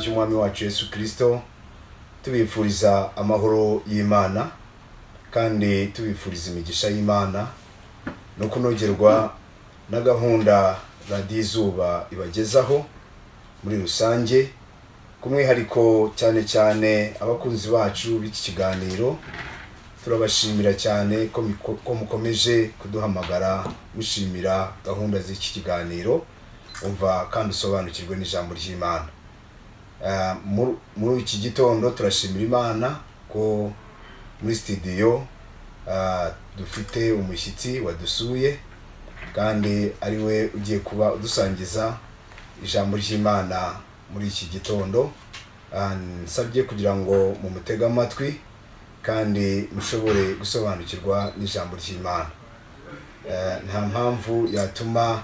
ry'umwami wacu yesu kirisito tubifuriza amahoro y'imana kandi tubifuriza imigisha y'imana no kunogerwa na gahunda radiyo izuba ibagezaho muri rusange ku mwihariko cyane cyane abakunzi bacu b'iki kiganiro turabashimira cyane ko miko- ko mukomeje kuduhamagara mushimira gahunda z'iki kiganiro umva kandi usobanukirwe n'ijambo ry'imana Ah, muri- muri iki gitondo turashimira imana ko muri sitidiyo ah, dufite umushyitsi wadusuye kandi ari we ugiye kuba udusangiza ijambo ry'imana muri iki gitondo Ah, nsabye kugira ngo mumutege amatwi kandi mushobore gusobanukirwa n'ijambo ry'imana Eh, nta mpamvu yatuma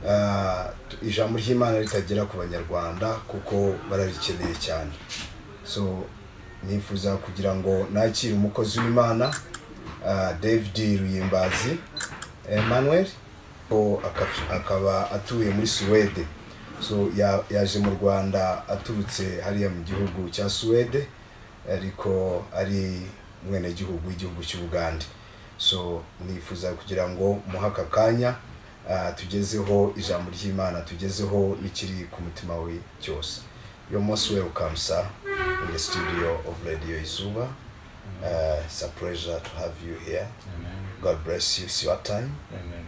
ah, tu- ijambo ry'imana ritagera ku banyarwanda kuko bararikeneye cyane so nifuza kugira ngo nakire umukozi w'imana ah, david ruyimbazi emmanuel ko aka- akaba atuye muri suwede so ya- yaje mu rwanda aturutse hariya mu gihugu cya suwede ariko ari umwenegihugu w'igihugu cy'u bugande so nifuza kugira ngo muhe aka kanya ah, tugezeho ijambo ry'imana tugezeho n'ikiri ku mutima we cyose yo most welcome sir in the studio of radio izuba uh, it's a pleasure to have you here Amen. god bless you it's your time Amen.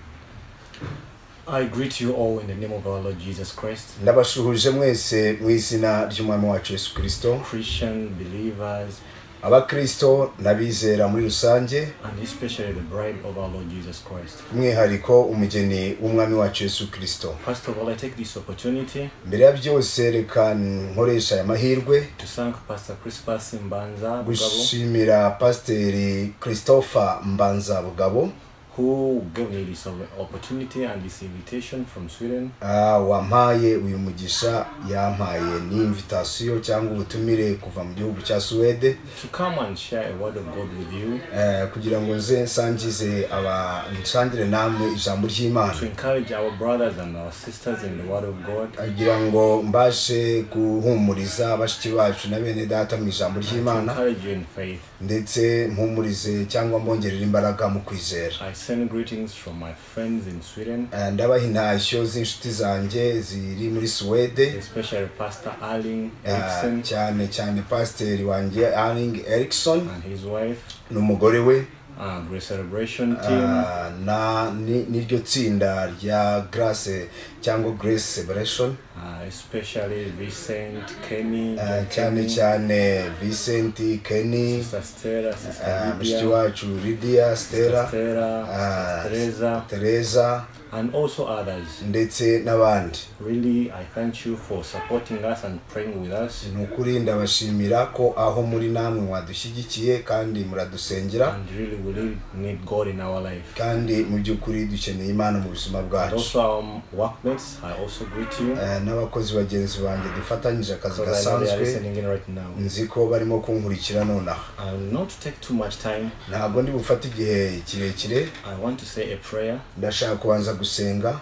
I greet you all in the name of our Lord Jesus Christ, ndabashuhuje mwese mu izina ry'umwami wacu yesu kirisito Christian believers, abakirisito n'abizera muri rusange and especially the bride of our Lord Jesus Christ. umwihariko umugeni w'umwami wacu yesu kirisito First of all, I take this opportunity mbere ya byose reka nkoresha aya mahirwe to thank Pastor Crispus Mbanza Bugabo, gushimira pasiteri christopher mbanza bugabo who gave me this opportunity and this invitation from Sweden. ah, wampaye uyu mugisha yampaye ni invitasiyo cyangwa ubutumire kuva mu gihugu cya suwede to come and share a word of God with you, eh, kugira ngo nze nsangize aba nsangire namwe ijambo ry'imana to encourage our brothers and our sisters in the word of God, agira ngo mbashe guhumuriza bashiki bacu na bene data mu ijambo to ry'imana encourage you in faith. ndetse mpumurize cyangwa mbongerera imbaraga mu kwizera I send greetings from my friends in Sweden, Eh, ndabaha intashyo z'inshuti zanjye ziri muri suwede especially Pastor Arling Ah, Erickson. cyane cyane pasiteri wanjye aring erikson and his wife, n'umugore we uh, Great Celebration team, ah, na ni- n'iryo tsinda rya grace cyangwa grace celebration uh, especially Vincent, Kenny, Ah, John cyane Kenny, cyane vincent kenny Sister Stella, Sister ah, mushiki Lydia, wacu lidia Sister stera Stella, ah, Sister Teresa, tereza and also others. ndetse n'abandi Really, I thank you for supporting us and praying with us ni ukuri ndabashimira ko aho muri namwe mwadushyigikiye kandi muradusengera and really we really need God in our life. kandi mu by'ukuri dukeneye imana mu buzima And bwacu also our workmates, I also greet you Eh, n'abakozi bagenzi banjye dufatanyije akazi because I know they are gasanzwe listening in right now. nzi ko barimo kunkurikira nonaha I will not take too much time. ntabwo ndi bufate igihe kirekire I want to say a prayer ndashaka kubanza gusenga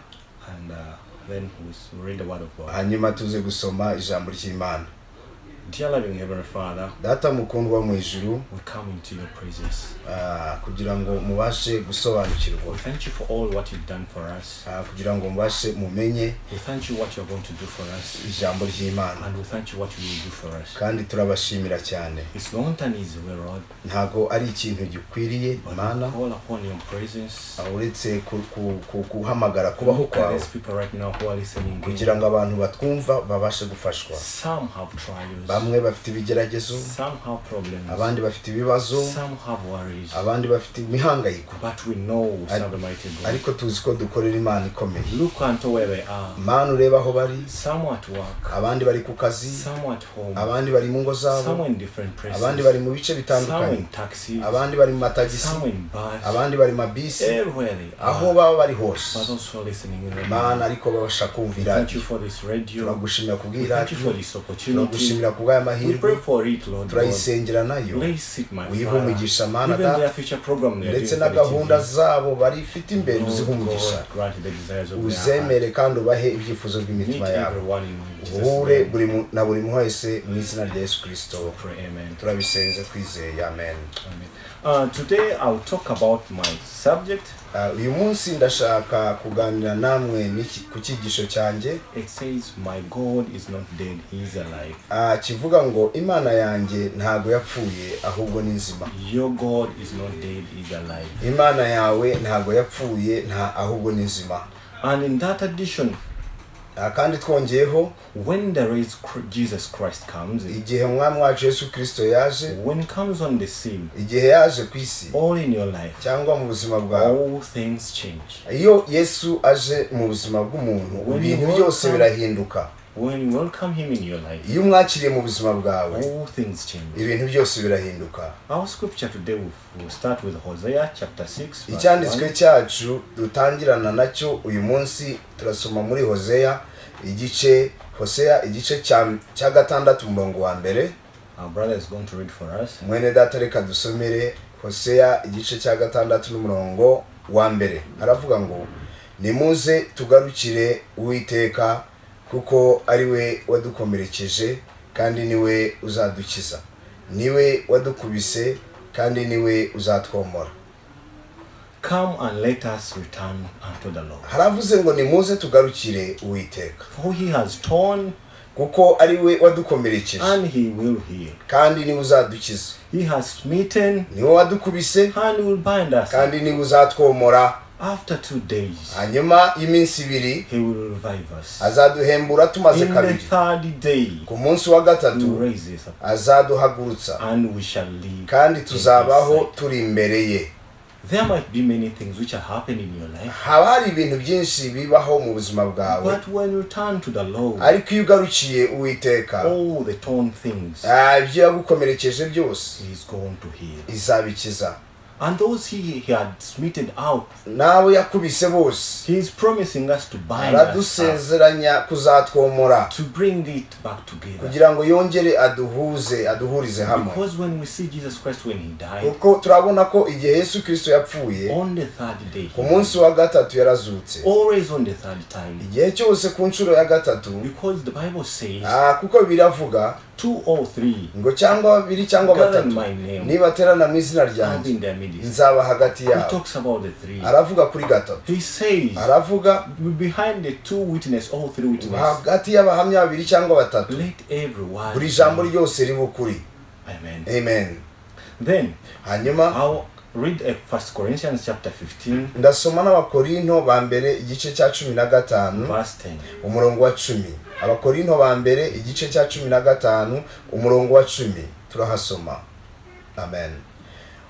and uh, then we read the word of God. hanyuma tuze gusoma ijambo ry'imana Dear loving Heavenly Father, data mukundwa mu ijuru we come into your praises. ah, kugira ngo mubashe gusobanukirwa We thank you for all what you've done for us. Ah, kugira ngo mubashe mumenye We thank you what you're going to do for us. ijambo ry'imana And we thank you what you will do for us. kandi turabashimira cyane It's not an easy way, Lord, ntabwo ari ikintu gikwiriye but mana we call upon your praises. ah, uretse ku- ku- ku- guhamagara kubaho Look at kwawe these people right now who are listening. in. kugira ngo abantu batwumva babashe gufashwa Some have trials, bamwe bafite ibigeragezo some have problems, abandi bafite ibibazo some have worries. abandi bafite imihangayiko But we know we serve the mighty God. ariko tuzi ko dukorera imana ikomeye Look unto where they are. imana ureba aho bari Some at work, abandi bari ku kazi some at home, abandi bari mu ngo zabo some in different abandi bari places, mu bice some bitandukanye in taxis, abandi bari mu matagisi some in bars, abandi bari mu mabisi everywhere they aho are. baba bari hose But those who are listening in right now, imana ariko babasha kumva thank you iradiyo for this radio. turagushimira We Thank you kubw'iradiyo for this opportunity. turagushimira ku bw'aya We pray mahirwe for it, Lord. God. turayisengera nayo Place it, my wihe Father. umugisha mana Even their data future program they are ndetse doing for the n'agahunda TV. zabo barifite imbere uzihe Lord umugisha God, grant the desires of their heart. uzemere kandi ubahe ibyifuzo Meet by'imitima yabo everyone in Jesus' uhure name. buri mu- na buri muntu wese mu izina rya yesu kirisito Pray, amen. turabisenze twizeye amen Amen. Uh, today I'll talk about my subject. Ah, uyu munsi ndashaka kuganira namwe n'iki- ku cyigisho cyanjye It says, "My God is not dead; He is alive. Ah, kivuga ngo imana yanjye ntabwo yapfuye ahubwo ni nzima Your God is not dead; He is alive." imana yawe ntabwo yapfuye nta ahubwo ni nzima And in that addition, Ah, kandi twongeyeho when the raised Chr- Jesus Christ comes, in, igihe umwami wacu yesu kirisito yaje when he comes on the scene, igihe yaje ku isi all in your life, cyangwa mu buzima bwawe all things change. iyo yesu aje mu buzima bw'umuntu ibintu byose birahinduka When you welcome him in your life, iyo umwakiriye mu buzima bwawe all things change. ibintu byose birahinduka Our scripture today will, will start with Hosea chapter 6. verse icyanditswe 1. cyacu dutangirana nacyo uyu munsi turasoma muri hoseya igice hoseya igice cya- cya gatandatu umurongo wa mbere Our brother is going to read for us. mwene data reka dusomere hoseya igice cya gatandatu n'umurongo wa mbere aravuga ngo nimuze tugarukire uwiteka kuko ari we wadukomerekeje kandi niwe uzadukiza niwe wadukubise kandi niwe uzatwomora Come and let us return unto the Lord. haravuze ngo nimuze tugarukire uwiteka For he has torn kuko ari we wadukomerekeje and he will heal. kandi niwe uzadukiza He has smitten niwe wadukubise and will bind us. kandi niwe uzatwomora After two days, hanyuma y'iminsi ibiri he will revive us. azaduhembura tumaze In the kabiri third day, ku munsi wa he will gatatu raise us up azaduhagurutsa and we shall live. kandi in his tuzabaho sight. turi imbere ye There might be many things which are happening in your life, haba hari ibintu byinshi bibaho mu buzima bwawe but when you turn to the Lord, ariko iyo ugarukiye uwiteka all the torn things ah, ibyo yagukomerekeje byose he is going to heal. izabikiza And those he, he had smitten out, nawe yakubise bose he is promising us to bind us up, aradusezeranya kuzatwomora to bring it back together. kugira ngo yongere aduhuze aduhurize hamwe Because when we see Jesus Christ when he died, kuko turabona ko igihe yesu kirisito yapfuye on the third day, ku munsi wa gatatu yarazutse always on the third time, igihe cyose ku nshuro ya gatatu because the Bible says ah, kuko biravuga two or three ngo cyangwa babiri cyangwa gather in batatu my name, nibaterana mu izina I'll be ryanjye in their midst. nzaba hagati He yabo talks about the three. aravuga kuri gatatu He says aravuga behind the two witness, all three witnesses, hagati y'abahamya babiri cyangwa batatu let everyone. buri jambo ryose riba ukuri Amen. amen Then hanyuma I'll read uh, First Corinthians chapter 15, ndasoma n'abakorinto ba mbere igice cya cumi na gatanu verse 10. umurongo wa cumi abakorinto ba mbere igice cya cumi na gatanu umurongo wa cumi turahasoma amen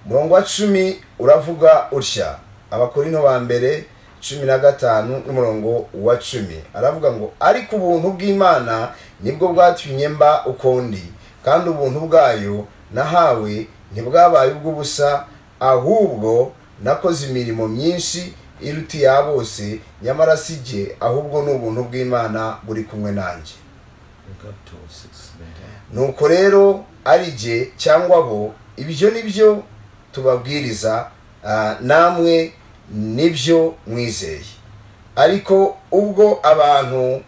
umurongo wa cumi uravuga utya abakorinto ba mbere cumi na gatanu n'umurongo wa cumi aravuga ngo ariko ubuntu bw'imana nibwo bwatumye mba ukundi kandi ubuntu bwayo nahawe ntibwabaye ubw'ubusa ahubwo nakoze imirimo myinshi iruta iya bose nyamara si jye ahubwo ni ubuntu bw'imana buri kumwe nanjye Look up to 6. later. nuko rero ari jye cyangwa bo ibyo ni byo tubabwiriza ah, namwe nibyo mwizeye ariko ubwo abantu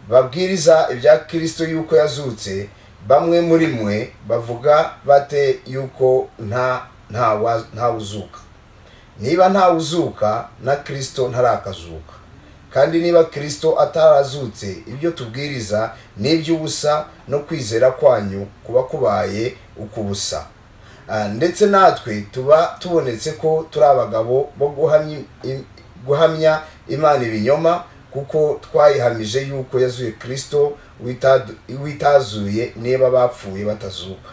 babwiriza ibya kirisito y'uko yazutse bamwe muri mwe bavuga bate y'uko nta ntawa- ntawuzuka niba ntawuzuka na kirisito ntarakazuka kandi niba kirisito atarazutse ibyo tubwiriza ni iby'ubusa no kwizera kwanyu kuba kubaye uk'ubusa Ah, ndetse natwe tuba tubonetse ko turi abagabo bo guhamya im- guhamya imana ibinyoma kuko twayihamije yuko yazuye kirisito witadu- witazuye niba bapfuye batazuka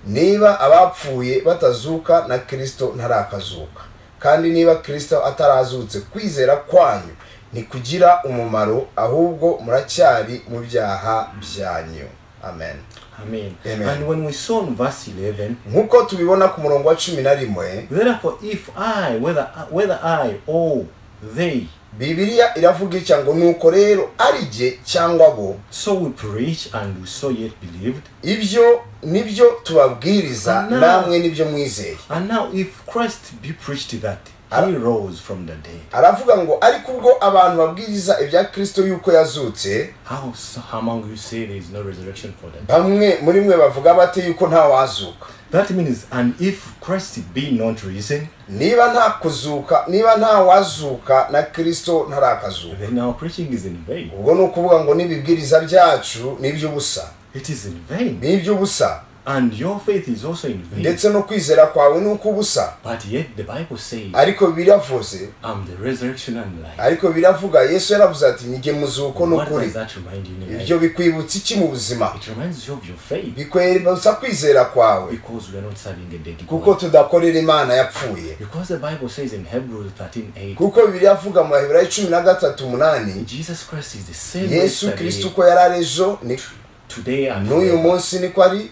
niba abapfuye batazuka na kirisito ntarakazuka kandi niba kirisito atarazutse kwizera kwanyu ntikugira umumaro ahubwo muracyari mu byaha byanyu amen Amen. Amen. And when we saw in verse 11, nk'uko tubibona ku murongo wa cumi na rimwe therefore, if I, whether, whether I or they, bibiliya iravuga itya ngo nuko rero ari jye cyangwa bo So we preached and we so yet believed. ibyo nibyo tubabwiriza No. namwe nibyo mwizeye And now, if Christ be preached that he Ara- rose from the dead, aravuga ngo ariko ubwo abantu babwiriza ibya kirisito yuko yazutse how so- among you say there is no resurrection for them? bamwe muri mwe bavuga bate yuko ntawazuka That means, and if Christ be not risen, niba nta kuzuka niba nta wazuka na kirisito ntarakazuka then our preaching is in vain. ubwo ni ukuvuga ngo n'ibibwiriza byacu ni iby'ubusa It is in vain. ni iby'ubusa And your faith is also in vain. ndetse no kwizera kwawe ni ukw'ubusa But yet the Bible says, ariko biravuze I'm the resurrection and life. ariko biravuga yesu yaravuze ati njye muzuko ni What does ukuri that remind you in life? ibyo bikwibutsa iki mu buzima It reminds you of your faith bikwibutsa kwizera kwawe because we are not serving a dead kuko God. tudakorera imana yapfuye Because the Bible says in Hebrews 13 8, kuko bibiri avuga mu baheburayo cumi na gatatu umunani Jesus Christ is the same yesu yesterday, kirisito uko yari ari ejo ni today and n'uyu forever. munsi niko ari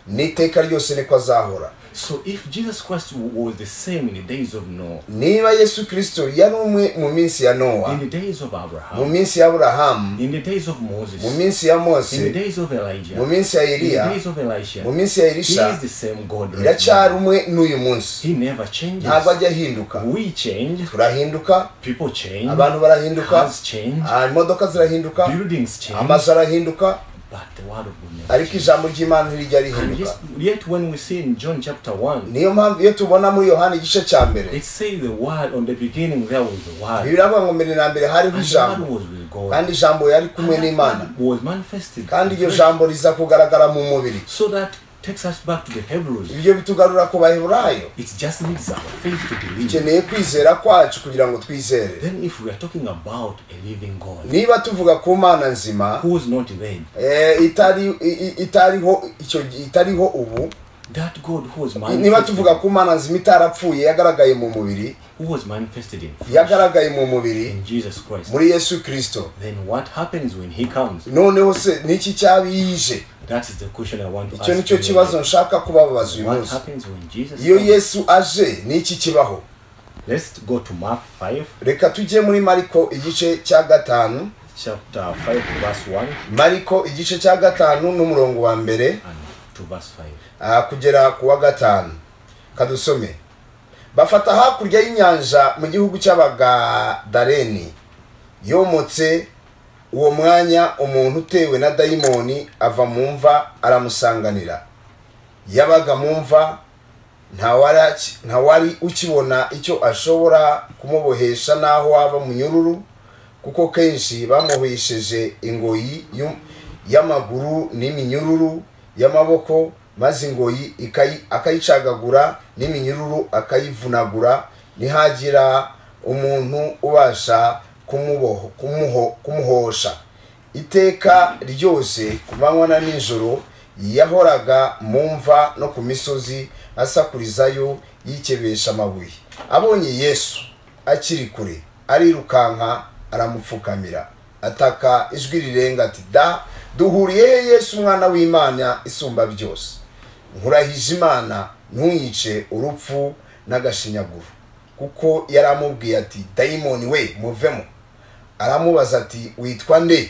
n'iteka ryose niko azahora So if Jesus Christ was the same in the days of Noah, niba yesu kirisito yari umwe mu minsi ya nowa in the days of mu Abraham, minsi ya aburahamu in the days of mu Moses, minsi ya in the mose days of Elijah, mu minsi ya in the eliya days of mu Elisha, minsi ya he is elisha the same God. right iracyari now. umwe n'uyu munsi He never changes. ntabwo ajya ahinduka We change, turahinduka people change, abantu barahinduka cars change, ah, imodoka zirahinduka buildings change, amazu arahinduka but the word of God never ariko changes. ijambo ry'imana ntirijya And rihinduka yet, yet when we see in John chapter 1, niyo mpamvu iyo tubona muri yohani igice cya mbere it says the word, on the beginning there was the word, biravuga ngo mbere na mbere hariho and the ijambo word was with God. kandi ijambo yari And kumwe that n'imana word was manifested. kandi iryo in flesh. jambo riza kugaragara mu mubiri So that takes us back to the Hebrews. ibyo bitugarura ku baheburayo It just needs our faith to believe. dukeneye kwizera kwacu kugira ngo twizere Then, if we are talking about a living God niba tuvuga ku mana nzima who is not dead, eh, itari i- i- itariho icyo gi- itariho ubu that God who was niba tuvuga manifested, ku mana nzima itarapfuye yagaragaye mu mubiri who was manifested in flesh, yagaragaye mu mubiri in Jesus Christ, muri yesu kirisito then what happens when He comes? noneho se niki cyaba yije That is the question I want to icyo ask. nicyo you kibazo today. nshaka kubabaza uyu What munsi happens when Jesus iyo comes? yesu aje niki kibaho Let's go to Mark 5, reka tujye muri mariko igice cya gatanu chapter 5, verse 1 mariko igice cya gatanu n'umurongo wa mbere and to verse 5. ah, kugera ku wa gatanu kadusome bafata hakurya y'inyanja mu gihugu cy'abagadareni yomotse uwo mwanya umuntu utewe na dayimoni ava mu mva aramusanganira yabaga mu mva ntawari- ntawari ukibona icyo ashobora kumubohesha n'aho waba munyururu kuko kenshi bamuhesheje ingoyi y'u- y'amaguru n'iminyururu y'amaboko maze ingoyi ikayi- akayicagagura n'iminyururu akayivunagura ntihagira umuntu ubasha kumuboho- kumuho- kumuhosha iteka ryose ku manywa na nijoro yahoraga mu mva no ku misozi asakurizayo yikebesha amabuye abonye yesu akiri kure arirukanka aramupfukamira ataka ijwi rirenga ati da duhuriye he yesu umwana w'imana isumba byose nkurahije imana ntuyice urupfu n'agashinyaguro kuko yari amubwiye ati dayimoni we muvemo aramubaza ati witwa nde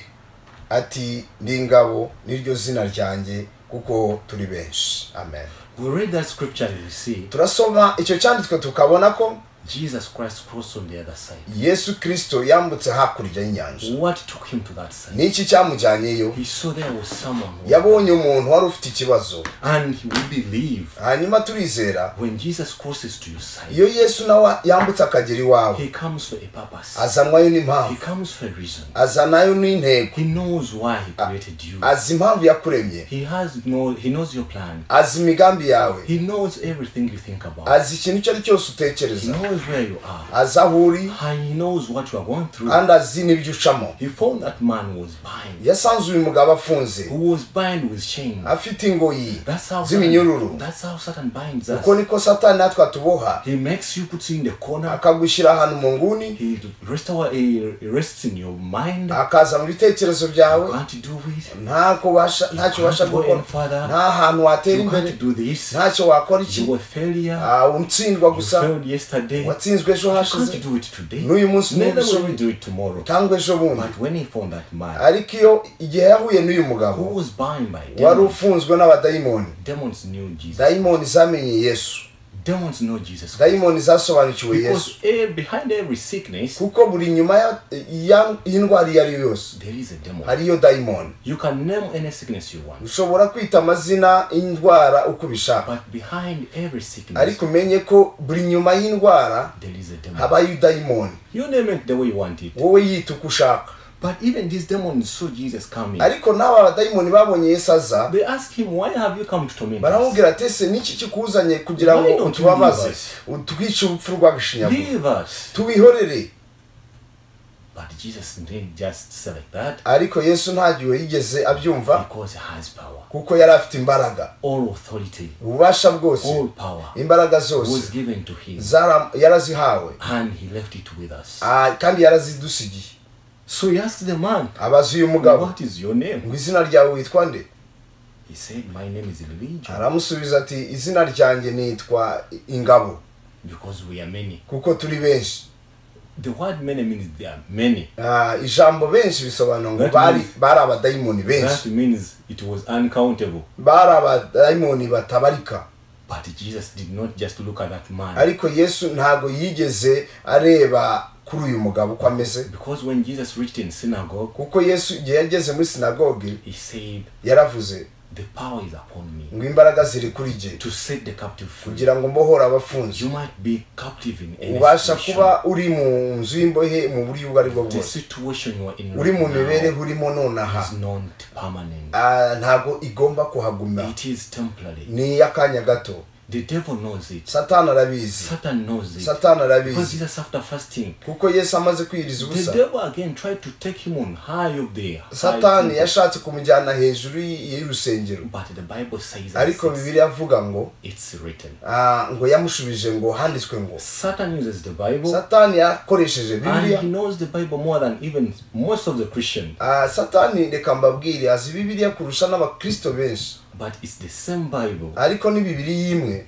ati ndi ingabo niryo zina ryanjye kuko turi benshi amen We read that scripture and we see turasoma icyo cyanditswe tukabona ko Jesus Christ crossed on the other side. yesu kirisito yambutse hakurya y'inyanja What took him to that side? n'iki cyamujyanyeyo He saw there was someone. who- yabonye umuntu wari ufite ikibazo And we believe hanyuma turizera when Jesus crosses to your side, iyo yesu nawe yambutse akagera iwawe he comes for a purpose. azanwayo He n'impamvu comes for a reason. azanayo n'intego He knows why he created you. azi impamvu yakuremye He has no he knows your plan. azi imigambi yawe He knows everything you think about. azi ikintu icyo ari cyo cyose He utekereza knows where you are. azi aho uri And he knows what you are going through. kandi azi n'ibyo ucamo He found that man who was bind, yasanze uyu mugabo afunze who was bind with chain. afite ingoyi That's how z'iminyururu that's how Satan binds uko us. niko satani natwe atuboha He makes you put you in the corner. akagushyira ahantu mu nguni He restore he rests in your mind. akaza mu bitekerezo byawe You can't do it. ntako ubasha- ntacyo You ubasha can't go gukora any further. nta hantu watera You imbere can't do this. ntacyo wakora iki You were failure. Ah, utsindwa You gusa failed yesterday. today. watsinzwe ejo You hashize can't do it today. n'uyu munsi Neither will you n'ubushoboye do it tomorrow. cyangwa ejo bundi But when he found that man ariko iyo igihe yahuye n'uyu who mugabo was bound by wari demons, ufunzwe n'abadayimoni demons knew Jesus. dayimoni zamenye yesu Demons know Jesus. Christ. dayimoni zasobanukiwe yesu Because eh, behind every sickness, kuko buri nyuma ya- ya- y'indwara iyo ari yo yose there is a demon. hariyo dayimoni You can name any sickness you want, ushobora kwita amazina y'indwara uko ubishaka but behind every sickness, ariko umenye ko buri nyuma y'indwara there is a demon. habayo idayimoni You name it the way you want it. wowe yita uko ushaka But even these demons saw Jesus coming. ariko n'aba badayimoni babonye yesu aza They asked him, Why have you come to torment us? baramubwira ati ese niki kikuzanye kugira ngo Why don't you utubabaze leave us? utwice urupfu rw'agashinyaguro Leave us. tubihorere But Jesus didn't just say like that ariko yesu ntagiwe yigeze abyumva because he has power, kuko yari afite imbaraga all authority, ububasha bwose all power imbaraga was zose given to him, zara- yarazihawe and he left it with us. Ah, kandi yarazidusigiye So he asked the man, abaza uyu mugabo What is your name? ngo izina ryawe witwa nde He said, My name is Elijah aramusubiza ati izina ryanjye nitwa ingabo because we are many. kuko turi benshi The word many means there are many. Ah, ijambo benshi bisobanura ngo That bari means- bari abadayimoni That benshi means it was uncountable. bari abadayimoni batabarika But Jesus did not just look at that man. ariko yesu ntabwo yigeze areba kuri uyu mugabo uko ameze Because when Jesus reached in synagogue, kuko yesu igihe yageze muri sinagoge he said, yaravuze The power is upon me ngo imbaraga ziri kuri jye to set the captive free. kugira ngo mbohora abafunzwe You might be captive in any ubasha situation. kuba uri mu nzu y'imbohe mu buryo ubwo ari bwo The bwose situation you are in uri mu right now mibereho urimo nonaha is not permanent. Ah, ntabwo igomba kuhaguma It is temporary. ni iy'akanya gato The devil knows it. satani arabizi Satan knows it. satani Because arabizi Jesus after fasting, kuko yesu amaze kwiyiriza the ubusa devil again tried to take him on high up there. high satani temple. yashatse kumujyana hejuru y- y'urusengero But the Bible says that ariko it's- bibiri avuga ngo it's written. ah, ngo yamushubije ngo handitswe ngo Satan uses the Bible satani yakoresheje and bibiliya he knows the Bible more than even most of the Christians. Ah, satani reka mbabwire azi bibiliya kurusha n'abakristo benshi But it's the same Bible ariko ni bibiri y'imwe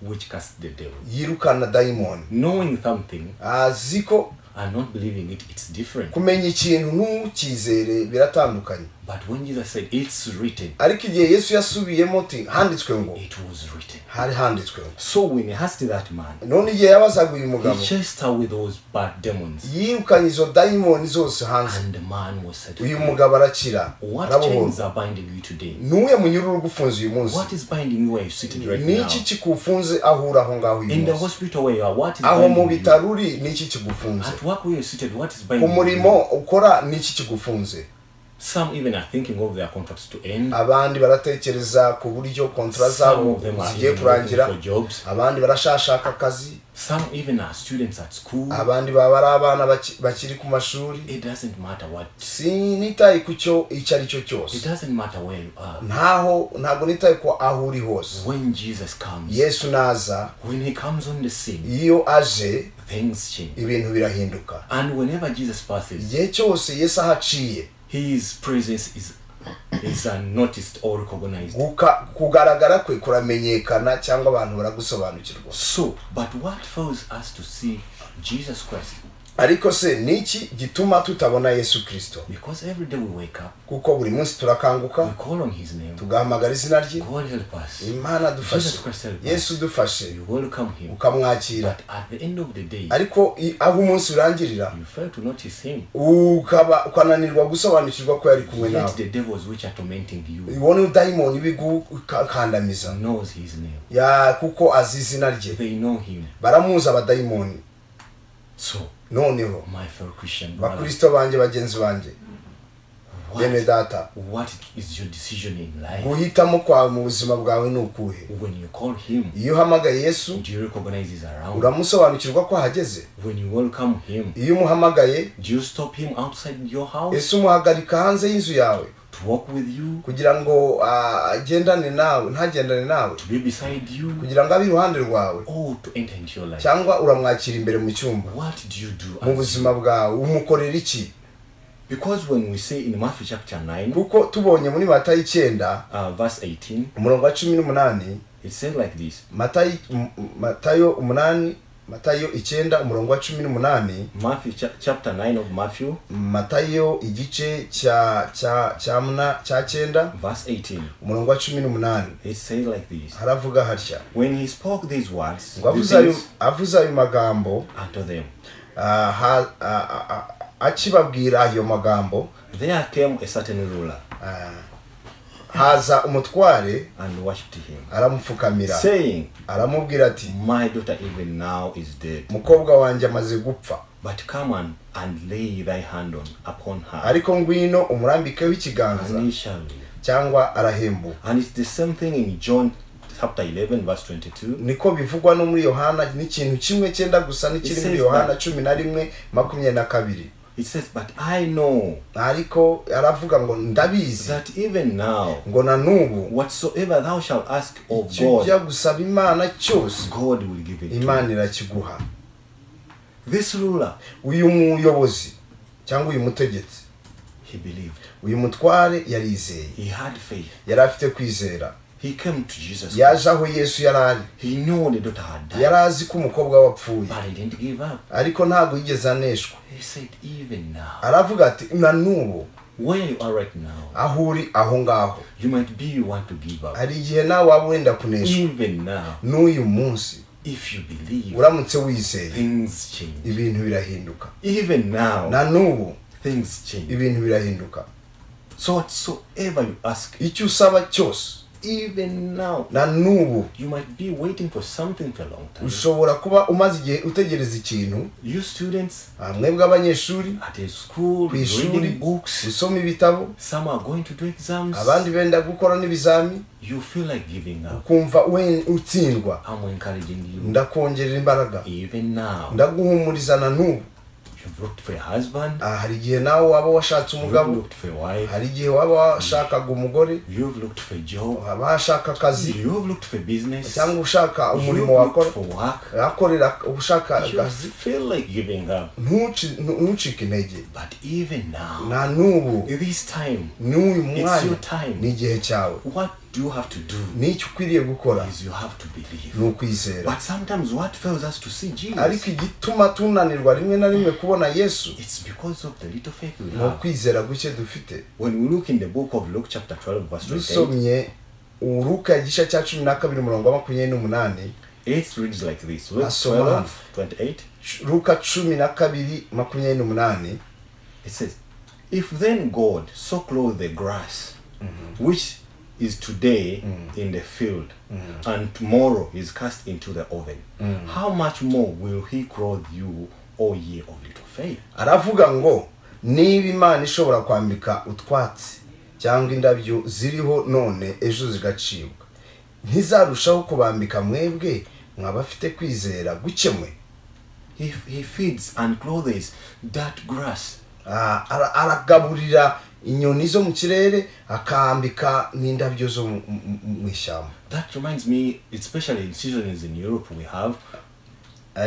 which casts the devil. yirukana dayimoni Knowing something azi ko and not believing it, it's different. kumenya ikintu ntukizere biratandukanye But when Jesus said it's written, ariko igihe yesu yasubiyemo ti handitswe ngo it was written. hari handitswe ngo So when he asked that man, none igihe yabazaga uyu mugabo he chased away those bad demons, yirukanye izo dayimoni zose hanze and the man was set uyu free. mugabo arakira What arabohora chains are binding you today? nuwe munyururu ugufunze uyu munsi What is binding you where you're sitting right ni now? iki kikufunze aho uri aho ngaho uyu In the munsi hospital where you are, what is aho mu binding you? bitaro uri ni iki kigufunze At work where you're seated, what is ku binding murimo you? ukora ni iki kigufunze Some even are thinking of their contracts to end. abandi baratekereza ku buryo kontra Some zabo of them are zigiye even looking kurangira for jobs. abandi barashashaka akazi Some even are students at school. abandi baba ari abana baki- bakiri ku mashuri It doesn't matter what. sinitaye ku cyo icyo ari cyo It cyose doesn't matter where you are. ntaho ntabwo nitaye ko aho uri hose When Jesus comes, yesu naza when he comes on the scene, iyo aje things change. ibintu birahinduka And whenever Jesus passes, igihe cyose yesu ahaciye his presence is is unnoticed or recognized. guka- kugaragara kwe kuramenyekana cyangwa abantu baragusobanukirwa So, but what fails us to see Jesus Christ? ariko se niki gituma tutabona yesu kirisito Because every day we wake up, kuko buri munsi we turakanguka call on his name. tugahamagara izina rye God help us. imana dufashe Jesus Christ help us. yesu dufashe You welcome him. ukamwakira But at the end of the day, ariko i- aho umunsi urangirira you fail to notice him. ukaba ukananirwa gusobanukirwa ko yari kumwe Yet nawe the devils which are tormenting you ubona udayimoni bigukandamiza knows his name. ya kuko azi izina rye They know him. baramuzi abadayimoni So, noneho my fellow Christian brother, bakristo banjye bagenzi banjye bene what, data what is your decision in life? guhitamo kwawe mu buzima bwawe ni ukuhe When you call him, iyo uhamagaye yesu do you recognize he's around? uramusobanukirwa ko ahageze When you welcome him, iyo umuhamagaye do you stop him outside your house yesu umuhagarika hanze y'inzu yawe to walk with you, kugira ngo ah, agendane nawe ntagendane nawe to be beside you, kugira ngo abe iruhande rwawe or to enter into your life? cyangwa uramwakira imbere mu cyumba What do you do? mu as- buzima bwawe umukorera iki Because when we say in Matthew chapter 9, kuko tubonye muri matayo icyenda uh, verse 18, umurongo wa cumi n'umunani it says like this matayo m- m- matayo umunani matayo icyenda umurongo wa cumi n'umunani Matthew cha- chapter 9 of Matthew, matayo igice cya cya cya mna- cya cyenda verse 18. umurongo wa cumi n'umunani It says like this haravuga hatya When he spoke these words, ngo he avuze ayo says avuze ayo magambo unto them, ah, ha- ah, ah, ah, akibabwira ayo magambo There came a certain ruler ah, haza umutware and worshipped him, aramupfukamira saying, aramubwira ati My daughter even now is dead, mukobwa wanjye amaze gupfa but come and, and lay thy hand on upon her, ariko ngwino umurambikeho ikiganza and he shall live. cyangwa arahembuka And it's the same thing in John chapter 11, verse 22. niko bivugwa no muri yohana n'ikintu kimwe cyenda gusa n'ikiri muri yohana cumi na rimwe makumyabiri na kabiri It says, But I know ariko aravuga ngo ndabizi that even now, ngo na n'ubu whatsoever thou shalt ask of icyo ujya God, gusaba imana cyose God will give it. to you. imana irakiguha This ruler, uyu muyobozi cyangwa uyu mutegetsi he believed. uyu mutware yarizeye He had faith. yari afite kwizera He came to Jesus. Christ. yaje aho yesu yari ari He knew the daughter had died, yari azi ko umukobwa we apfuye but he didn't give up. ariko ntabwo yigeze aneshwa He said, Even now, aravuga ati na n'ubu where you are right now, aho uri aho ngaho you might be you want to give up. hari igihe nawe waba wenda kuneshwa Even now, n'uyu munsi if you believe, uramutse wizeye things change. ibintu birahinduka Even now, na n'ubu things change. ibintu birahinduka So whatsoever you ask, icyo usaba cyose even now, na n'ubu you might be waiting for something for a long time. ushobora kuba umaze igihe utegereza ikintu You students ah, mwebwe abanyeshuri at a school ku ishuri reading books, usoma ibitabo some are going to do exams. abandi benda gukora n'ibizami You feel like giving up. ukumva we utsindwa I'm encouraging you. ndakongerera imbaraga Even now, ndaguhumuriza na n'ubu you've looked for a husband, Ah, hari igihe nawe waba washatse you've umugabo looked for a wife, hari igihe waba washakaga umugore you've looked for a job, waba washaka akazi you've looked for business, cyangwa ushaka you've umurimo wakora looked for work. akorera ushaka You akazi feel like giving up. Ntuci- ntu- ntucike intege But even now, na n'ubu this time, n'uyu it's mwanya your time. ni igihe cyawe What do you have to do? n'icyo ukwiriye gukora is you have to believe. ni ukwizera But sometimes what fails us to see ariko Jesus, igituma tunanirwa rimwe na rimwe kubona yesu it's because of the little faith we ni have. ukwizera guke dufite When we look in the book of Luke chapter 12 verse 28, dusomye uruka igice cya cumi na kabiri umurongo wa makumyabiri n'umunani it reads like this. Luke Asoma. 12, 28, ruka cumi na kabiri makumyabiri n'umunani it says, If then God so clothe the grass, which is today in the field, and tomorrow is cast into the oven, how much more will he clothe you, O ye of little faith? aravuga ngo niba imana ishobora kwambika utwatsi cyangwa indabyo ziriho none ejo zigacibwa ntizarushaho kubambika mwebwe mwabafite kwizera gukemwe He, he feeds and clothes that grass Ah, ara- aragaburira inyoni zo mu kirere akambika n'indabyo zo mu- mu mu ishyamba That reminds me, especially in seasons in Europe, we have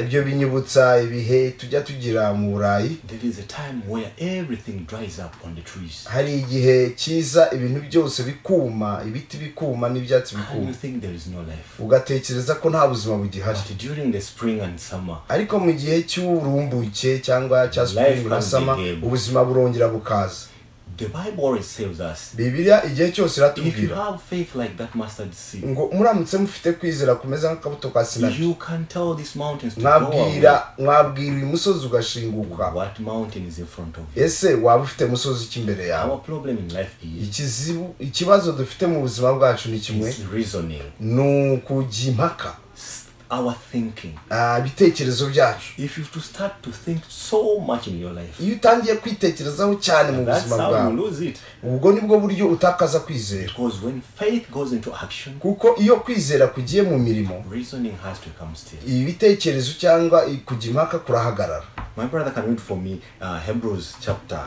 ibyo binyibutsa ibihe tujya tugira mu burayi there is a time where everything dries up on the trees, hari igihe cyiza ibintu byose bikuma ibiti bikuma n'ibyatsi and you bikuma think there is no life. ugatekereza ko nta buzima bugihari But during the spring and summer, ariko mu gihe cy'uburumbuke cyangwa cya Life spring comes sama again. ubuzima burongera bukaza the Bible always tells us bibiliya igihe cyose if you iratubwira have faith like that mustard seed, ngo muramutse mufite kwizera kumeze nk'akabuto ka sinari you can tell these mountains to go away. mwabwira mwabwira uyu musozi ugashinguka What mountain is in front of you? ese waba ufite musozi ki imbere yawe Our problem in life is ikizibu ikibazo dufite mu buzima bwacu ni kimwe is reasoning, ni ukujya impaka s- our thinking. Ah, ibitekerezo byacu If you to start to think so much in your life, iyo utangiye kwitekerezaho cyane mu that's buzima how bwawe you lose it. ubwo nibwo buryo utakaza kwizera Because when faith goes into action, kuko iyo kwizera kugiye mu mirimo reasoning has to come still. ibitekerezo cyangwa kujya impaka kurahagarara My brother can read for me uh, Hebrews chapter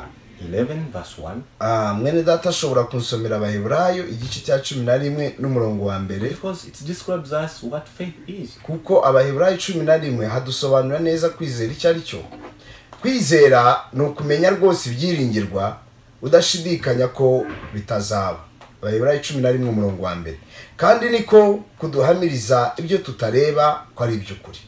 11, verse 1. Ah, mwene data ashobora kunsomera abaheburayo igice cya cumi na rimwe n'umurongo wa mbere Because it describes us what faith is. kuko abaheburayo cumi na rimwe hadusobanura neza kwizera icyo ari cyo kwizera ni ukumenya rwose ibyiringirwa udashidikanya ko bitazaba abaheburayo cumi na rimwe umurongo wa mbere kandi niko kuduhamiriza ibyo tutareba ko ari iby'ukuri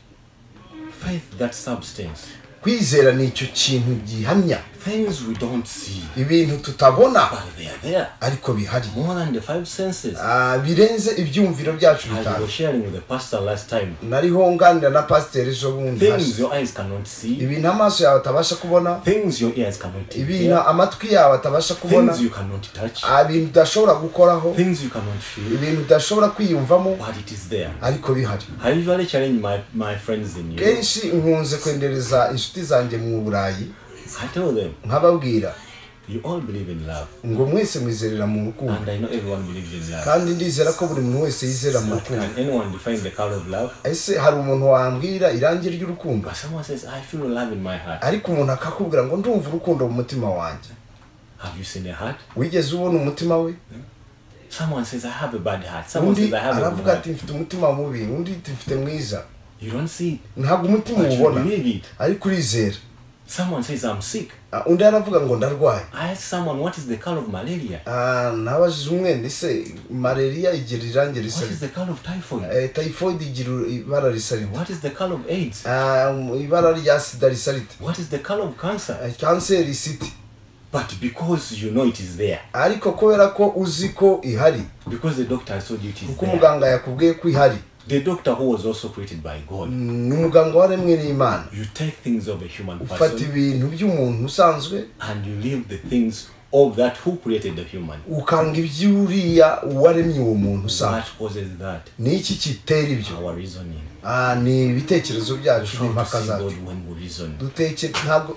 faith that substance kwizera ni icyo kintu gihamya things we don't see ibintu tutabona but they are there ariko bihari more than the five senses Ah, birenze ibyumviro byacu as we bitanu were sharing with the pastor last time nariho nganira na pasiteri ejo bundi things hashize. your eyes cannot see ibintu amaso yawe atabasha kubona things your ears cannot ibintu hear amatwi yawe atabasha kubona things you cannot touch Ah, ibintu udashobora gukoraho things you cannot feel ibintu udashobora kwiyumvamo but it is there ariko bihari I usually challenge my, my friends in Europe. kenshi nkunze kwendereza inshuti zanjye mu burayi I tell them, nkababwira you all believe in love. ngo mwese mwizerera mu rukundo And I know everyone believes in love. kandi ndizera ko buri muntu wese yizera mu But rukundo can anyone define the color of love? ese hari umuntu wambwira irangi ry'urukundo But someone says, I feel love in my heart. ariko umuntu akakubwira ngo ndumva urukundo mu mutima wanjye Have you seen a heart? wigeze ubona umutima we Someone says, I have a bad heart. Someone undi says, I have a good aravuga ati heart. mfite umutima mubi undi ati mfite mwiza You don't see it, ntabwo umutima but you uwubona believe it. ariko urizera Someone says, I'm sick. Ah, undi aravuga ngo ndarwaye I asked someone, what is the color of malaria? Ah, nabajije umwenda ese malariya igira irangi risa What is the color of typhoid? Eh, typhoid igira ibara risa rito What is the color of AIDS? Ah, ibara rya sida risa rito What is the color of cancer? Eh, kanseri isiti But because you know it is there, ariko kubera ko uzi ko ihari because the doctor told you it is kuko there, umuganga yakubwiye ko ihari The doctor who was also created by God. ni umuganga waremwe n'imana You take things of a human ufata person ibintu by'umuntu usanzwe and you leave the things of that who created the human. ukanga iby'uriya waremye uwo muntu What usanzwe causes that? ni iki kitera ibyo Our reasoning. Ah, ni ibitekerezo We byacu fail to n'impaka see zacu God when we reason. duteke ntabwo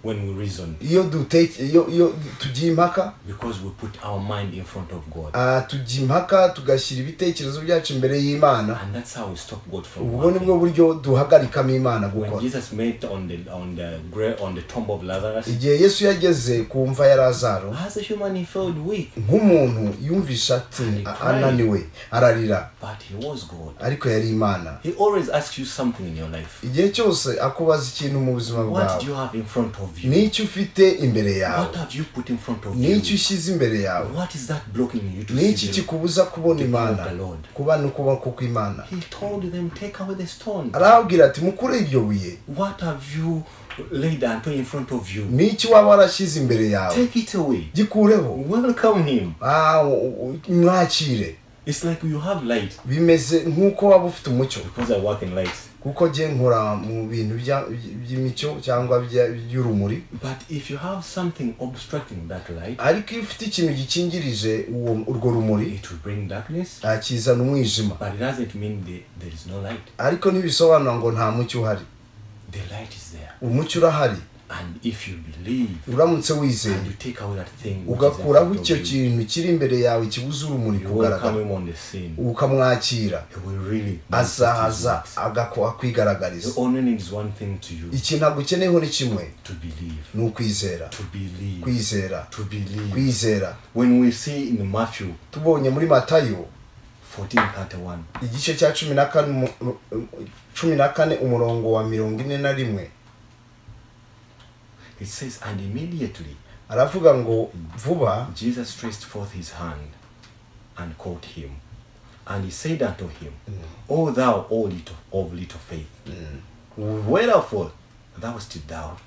When we reason, iyo duteke iyo iyo tugiye impaka because we put our mind in front of God, ah, tujya impaka tugashyira ibitekerezo byacu imbere y'imana and that's how we stop God from ubwo ni bwo working. buryo duhagarikamo imana When gukora Jesus met on the on the grave on the tomb of Lazarus, igihe yesu yageze ku mva ya lazaro as a human he felt weak, nk'umuntu yumvisha ati "A- ananiwe ararira but he was God. ariko yari imana He always asks you something in your life. igihe cyose akubaza ikintu mu buzima What bwawe do you have in front of you? n'icyo ufite imbere yawe What have you put in front of n'icyo you? ushyize imbere yawe What is that blocking you to n'iki see them? kikubuza kubona imana the Lord. kuba ni ukuba kuko imana He told them, take away the stone. arababwira ati mukure iryo buye What have you laid unto in front of you? n'iki waba warashyize imbere yawe Take it away. gikureho Welcome him. Ah, u- u- mwakire It's like you have light bimeze nk'uko waba ufite umucyo because I work in light. kuko njye nkora mu bintu bya- by'imicyo cyangwa bya- by'urumuri But if you have something obstructing that light, ariko iyo ufite ikintu gikingirije uwo- urwo rumuri it will bring darkness. ah, kizana umwijima But it doesn't mean the, there is no light. ariko ntibisobanura ngo nta mucyo uhari The light is there. umucyo urahari And if you believe uramutse and wizeye you take away that thing, which is in ugakuraho front of icyo you, kintu kiri imbere yawe kibuza urumuri you welcome kugaragara him on the scene. ukamwakira He will really azahaza manifest his works. agakoha kwigaragariza The only need is one thing to you iki ntabwo ukeneyeho ni kimwe to believe. ni ukwizera To believe. kwizera To believe. kwizera When we see in Matthew tubonye muri matayo 14:31, igice cya cumi na kane umu- cumi na kane umurongo wa mirongo ine na rimwe it says, And immediately aravuga ngo vuba Jesus stretched forth his hand and caught him. And he said unto him, O thou o little, of little faith, wherefore thou didst doubt.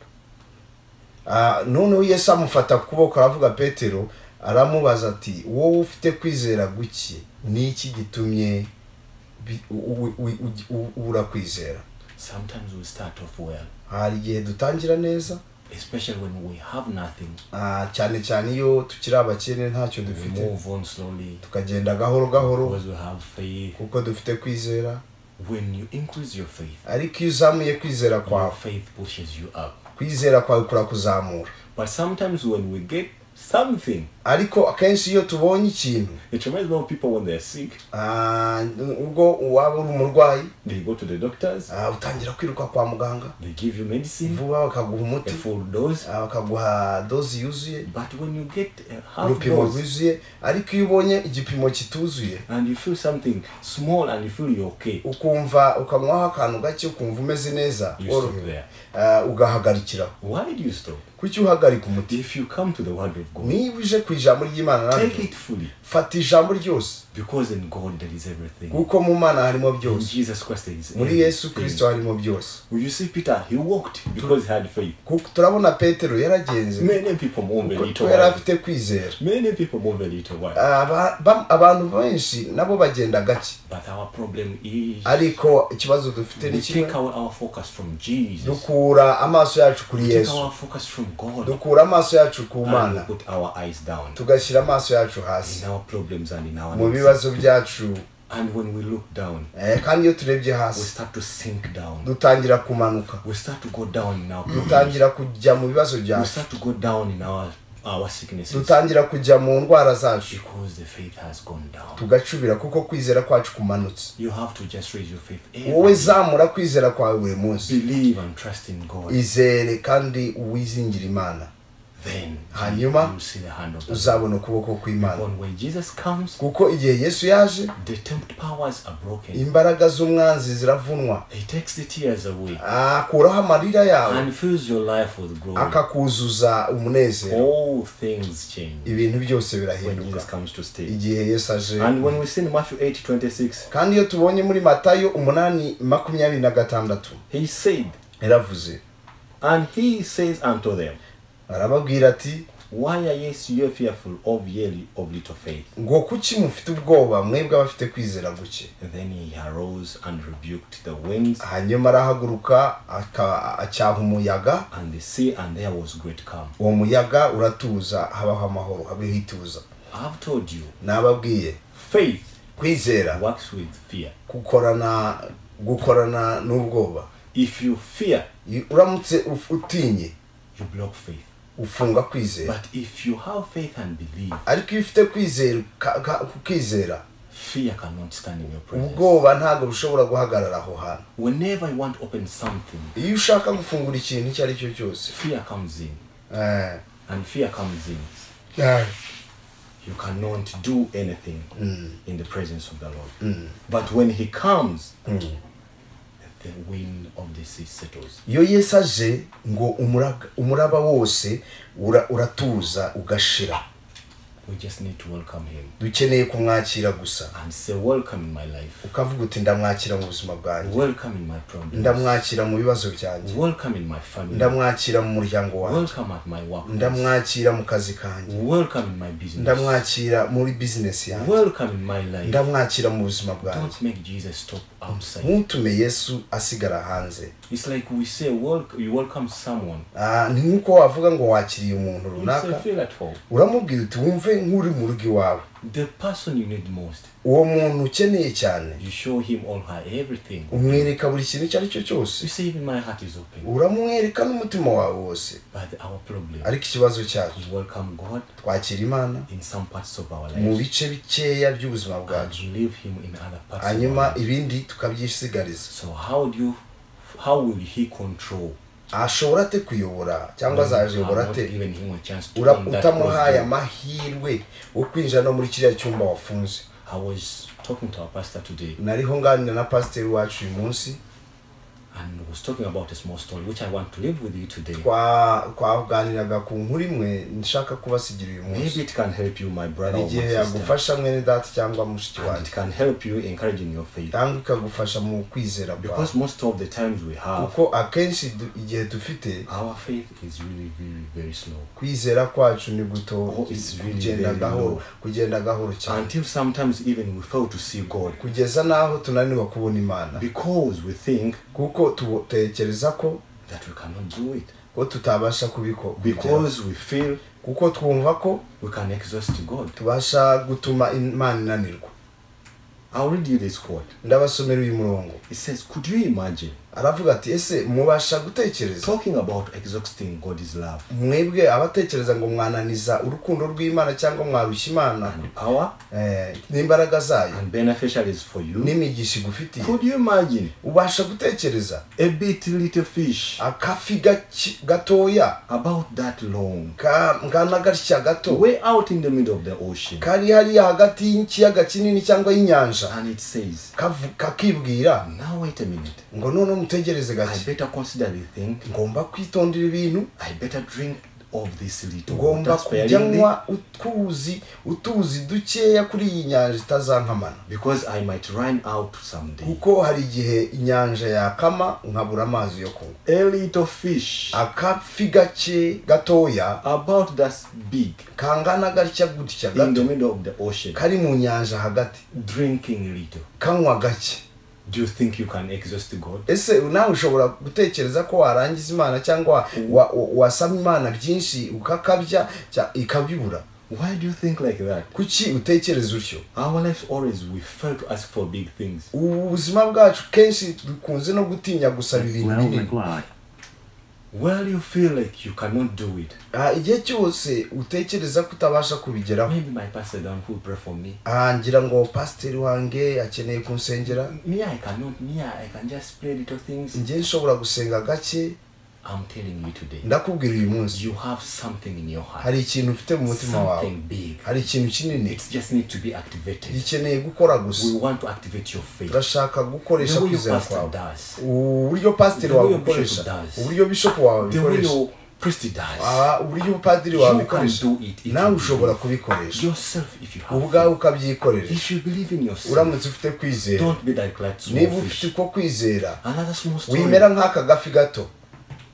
ah, noneho yesu amufata ku kuboko aravuga petero aramubaza ati wowe ufite kwizera guke n'iki gitumye bi- u- u- u- u- ubura kwizera Sometimes we start off well, hari igihe dutangira neza especially when we have nothing. ah, cyane cyane iyo tukiri abakene ntacyo We dufite move on slowly tukagenda gahoro gahoro because we have faith. kuko dufite kwizera When you increase your faith, ariko iyo uzamuye kwizera Your kwawe faith pushes you up. kwizera kwawe kurakuzamura But sometimes when we get something, ariko akenshi iyo tubonye ikintu it reminds me of people when they're sick, ah, ubwo waba uri umurwayi they go to the doctors, ah, utangira kwiruka kwa muganga they give you medicine, vuba bakaguha a umuti full dose. ah, bakaguha dozi yuzuye But when you get a half urupimo dose rwuzuye ariko iyo ubonye igipimo kituzuye and you feel something small and you feel you're okay, ukumva ukanywaho akantu gake ukumva umeze neza You worohewe stop Ah, ugahagarikiraho why do you stop? kuki uhagarika umutima if you come to the word of God, niba uje ku ijambo ry'imana take naryo it fully. fata ijambo ryose Because in God there is everything. kuko mu mana harimo In byose Jesus Christ there is muri yesu everything. kirisito harimo byose You see Peter, he walked because he had faith. kuko turabona petero yaragenze Many people move a kuko little yari while. afite kwizera Many people move a little while. Aba- ba- abantu benshi nabo bagenda gake But our problem is ariko ikibazo dufite ni we kimwe take our, our focus from Jesus. dukura amaso yacu kuri We take yesu our focus from God. dukura amaso yacu ku And we mana put our eyes down tugashyira amaso yacu hasi in our problems and in our mu needs. bibazo byacu And when we look down, Eh, kandi iyo turebye we hasi start to sink down. dutangira kumanuka We start to go down in our problems. dutangira kujya mu bibazo We byacu start to go down in our our sicknesses dutangira kujya mu ndwara zacu because the faith has gone down. tugacubira kuko kwizera kwacu kumanutse You have to just raise your faith. wowe Every day. zamura kwizera kwawe buri munsi Believe and trust in God. izere kandi uwizingire imana Then Hanyuma, you see the hand of God. uzabona ukuboko kw'imana When when Jesus comes, kuko igihe yesu yaje the tempt powers are broken. imbaraga z'umwanzi ziravunwa He takes the tears away akuraho amarira yawe and fills your life with glory. akakuzuza umunezero All things change ibintu byose when Jesus birahinduka comes to stay. igihe yesu aje And when we see in Matthew 8 26, kandi iyo tubonye muri matayo umunani makumyabiri na gatandatu he said, yaravuze And he says unto them, arababwira ati Why are ye so fearful of ye of little faith? ngo kuki mufite ubwoba mwebwe abafite kwizera guke And then he arose and rebuked the winds hanyuma arahaguruka aka- acyaha umuyaga and the sea, and there was great calm. uwo muyaga uratuza habaho amahoro habeho ituza I've told you, nababwiye faith kwizera works with fear. gukorana gukorana n'ubwoba If you fear, I- uramutse uf- utinye you block faith. ufunga kwizera But if you have faith and believe, ariko iyo ufite kwizera uka- uka- ukizera fear cannot stand in your presence. ubwoba ntabwo bushobora guhagarara aho hantu Whenever you want to open something, iyo ushaka gufungura ikintu icyo ari cyo cyose fear comes in. eh, And fear comes in. eh, You cannot do anything in the presence of the Lord. Mm. But when He comes, Mm. the wind of the sea settles. iyo yesu aje ngo umuraga- umuraba wose ura- uratuza ugashira We just need to welcome Him dukeneye kumwakira gusa and say, Welcome in my life. ukavuga uti ndamwakira mu buzima bwanjye Welcome in my problems. ndamwakira mu bibazo byanjye Welcome in my family. ndamwakira mu muryango wanjye Welcome at my work. ndamwakira mu kazi kanjye Welcome in my business. ndamwakira muri bizinesi yanjye Welcome in my life. ndamwakira mu buzima bwanjye Don't make Jesus stop outside. ntutume yesu asigara hanze It's like we say, welcome, you welcome someone. Ah, ni nk'uko wavuga ngo wakiriye umuntu You say, runaka feel at home. uramubwira uti wumve nk'uri mu rugo iwawe The person you need most, uwo muntu ukeneye cyane you show him or her everything. umwereka buri kintu icyo ari cyo cyose You say, even my heart is open. uramwereka n'umutima wawe wose But our problem, ariko ikibazo cyacu we welcome God twakira imana in some parts of our mu lives bice bikeya by'ubuzima and bwacu leave him in other parts. of hanyuma our lives. ibindi tukabyisigariza So how do you, how will he control? ashobora ate kuyobora cyangwa when you azayobora have not ate given him a chance to Ura- own that utamuhaye cross door. amahirwe yo kwinjira no muri kiriya cyumba wafunze I was talking to our pastor today nariho nganira na pasiteri wacu uyu munsi and was talking about a small story which I want to leave with you today. Twa- twaganiraga ku nkuru imwe nshaka kubasigira uyu Maybe munsi it can help you, my brother hari or igihe my sister. yagufasha mwene data cyangwa mushiki And it wanjye can help you encouraging your faith. cyangwa ikagufasha mu kwizera Because bwawe most of the times we have, kuko akenshi du- igihe dufite our faith is really, really, very slow. kwizera kwacu ni guto Oh, it's really kugenda very gahoro low. kugenda gahoro cyane Until sometimes even we fail to see God. kugeza n'aho tunanirwa kubona imana Because we think kuko tutekereza ko that we cannot do it. ko tutabasha kubikora Because we feel kuko twumva ko we can exhaust God. tubasha gutuma imana inanirwa I'll read you this quote. ndabasomera uyu murongo It says, Could you imagine aravuga ati ese mubasha gutekereza talking about exhausting God's love mwebwe abatekereza ngo mwananiza urukundo rw'imana cyangwa mwarushya imana and power eh, n'imbaraga zayo and beneficiaries for you? n'imigisha igufitiye Could you imagine ubasha gutekereza a bit little fish akafi gaki- gatoya about that long ka- ngana gatya gato way out in the middle of the ocean kari hariya hagati y'ikiyaga kinini cyangwa y'inyanja and it says, kavu- kakibwira Now wait a minute. ngo noneho mutegereze I gake better consider the thing. ngomba kwitondera ibintu I better drink of this little water ngomba kujya sparingly nywa utuzi utuzi dukeya kuri iyi nyanja itazankamana because I might run out someday. kuko hari igihe inyanja yakama nkabura amazi yo kunywa A little fish akafi gake gatoya about that big kangana gatya gutya in the gato middle of the ocean kari mu nyanja hagati drinking little. kanywa gake Do you think you can exhaust God? ese nawe ushobora gutekereza ko warangiza imana cyangwa wa- wa- wa- wasaba imana byinshi ukakabya cya- ikabyibura Why do you think like that? kuki utekereza utyo Our lives always we fail to ask for big things. ubuzima bwacu kenshi dukunze no gutinya gusaba ibintu Twelve binini o'clock. Well, you feel like you cannot do it. Ah, igihe cyose utekereza ko utabasha kubigeraho Maybe my pastor down who pray for me. Ah, ngira ngo pasiteri wange akeneye kunsengera Me, I cannot. Me, I can just play little things. njye nshobora gusenga gake I'm telling you today, ndakubwira uyu munsi you have something in your heart, hari ikintu ufite mu mutima wawe something big. hari ikintu kinini It just needs to be activated. gikeneye gukora gusa We want to activate your faith. turashaka gukoresha The way your kwizera pastor kwawe does, uburyo pasiteri The way wawe your bishop ukoresha does. uburyo bishopu wawe the way bikoresha your priest does, Ah, uburyo padiri wawe you can bikoresha do it. it nawe will ushobora be kubikoresha yourself if you have. ubwawe faith. ukabyikorera If you believe in yourself, uramutse ufite kwizera don't be like that small niba ufite fish. uko kwizera Another small story. wimera nk'aka gafi gato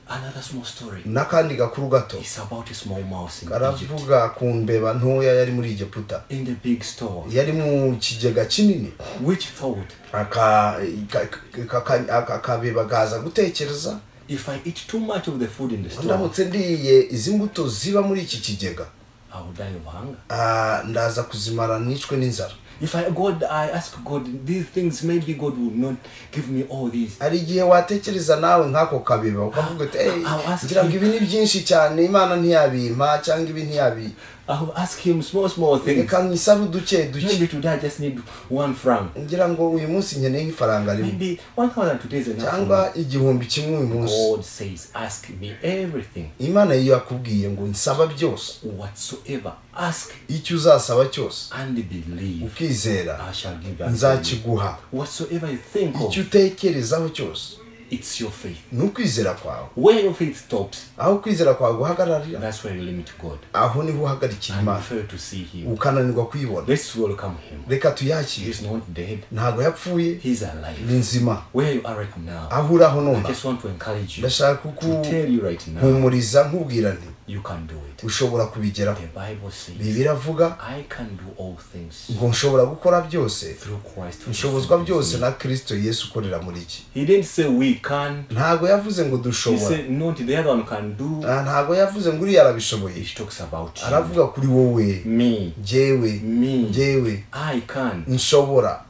Another small story. n'akandi gakuru gato It's about a small mouse in Egypt. karavuga ku mbeba ntoya yari muri egiputa In the big store, yari mu kigega kinini which thought, aka- ka- ka- ka- aka- akabeba kaza gutekereza if I eat too much of the food in the store, ndamutse ndiye izi mbuto ziba muri iki kigega I will die of hunger. ah, ndaza kuzimara nicwe n'inzara If I God, I ask God these things, maybe God will not give me all these. hari igihe watekereza nawe nk'ako kabeba ukavuga uti "Hey, I'll ask ngira ngo him." ibi ni byinshi cyane imana ntiyabimpa cyangwa ibi ntiyabi I will ask Him small, small things. reka nkisabe uduke duke Maybe today I just need one franc. ngira ngo uyu munsi nkeneye nk'ifaranga rimwe Maybe one thousand today is enough. for me. cyangwa igihumbi kimwe uyu munsi God says, ask me everything, imana iyo yakubwiye ngo nsaba byose whatsoever. Ask icyo uzasaba cyose and believe. I ukizera shall give back to you. nzakiguha Whatsoever you think icyo of, utekerezaho cyose it's your faith. ni ukwizera kwawe Where your faith stops, aho ukwizera kwawe guhagararira that's where you limit God. aho niho uhagarikira And you imana fail to see Him. ukananirwa kuyibona Let's welcome Him. reka tuyakire He's not dead, ntabwo yapfuye He's ni alive. nzima Where you are right now, aho uri aho I none just want to encourage you to ndashaka tell you right now, kuguhumuriza nkubwira nti you can do it. ushobora kubigeraho The Bible says, bibi iravuga I can do all things ngo nshobora gukora byose through Christ. who nshobozwa strengthens byose me." na kirisito yesu ukorera muri iki He didn't say we can. ntabwo yavuze ngo He dushobora said, no, the other one can do. Ah, ntabwo yavuze ngo uriya arabishoboye He talks about you. aravuga kuri wowe Me. jyewe Me. jyewe I can. nshobora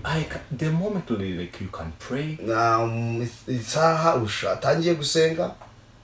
I can. The moment like you can pray Na, mm, isaha utangiye gusenga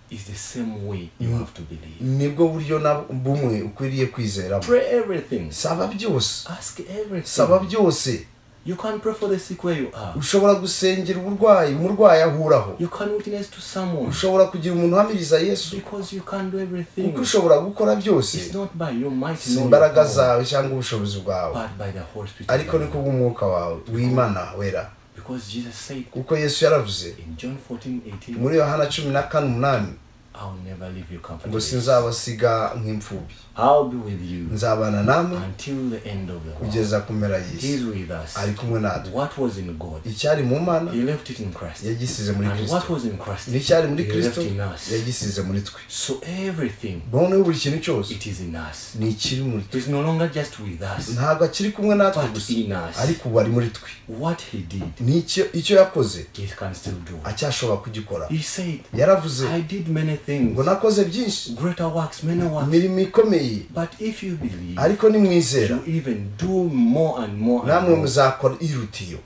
is the same way you have to believe. nibwo buryo na bumwe ukwiriye kwizeramo Pray everything. saba byose Ask everything. saba byose You can pray for the sick where you are. ushobora gusengera uburwayi umurwayi ahuraho You can witness to someone ushobora kugira umuntu uhamiriza yesu because you can do everything. kuko ushobora gukora byose It's not by your might, si nor your imbaraga power, zawe cyangwa ubushobozi bwawe but by the Holy Spirit. ariko ni kubw'umwuka wawe w'imana wera Because Jesus said kuko yesu yaravuze in John 14, 18, muri yohana cumi na kane umunani I'll never leave you ngo comfortably. sinzabasiga nk'imfubyi I'll be with you. nzabana namwe until the end of the world. kugeza ku mpera He's y'isi with us. ari kumwe natwe What was in God, icyari mu mana He left it in Christ. yagisize muri And what kirisito was in Christ, n'icyari muri He left kirisito in us. yagisize muri twe So everything, noneho buri kintu cyose it is in us. ni ikiri muri twe He's no longer just with us, ntabwo akiri kumwe natwe but gusa in us. ariko ubu ari muri twe What He did, n'icyo icyo yakoze He can still do. acyashobora kugikora He said, yaravuze I did many ngo things, nakoze byinshi greater works, many works. imirimo ikomeye But if you believe, ariko nimwizera you even do more and more and namwe more. muzakora iruta iyo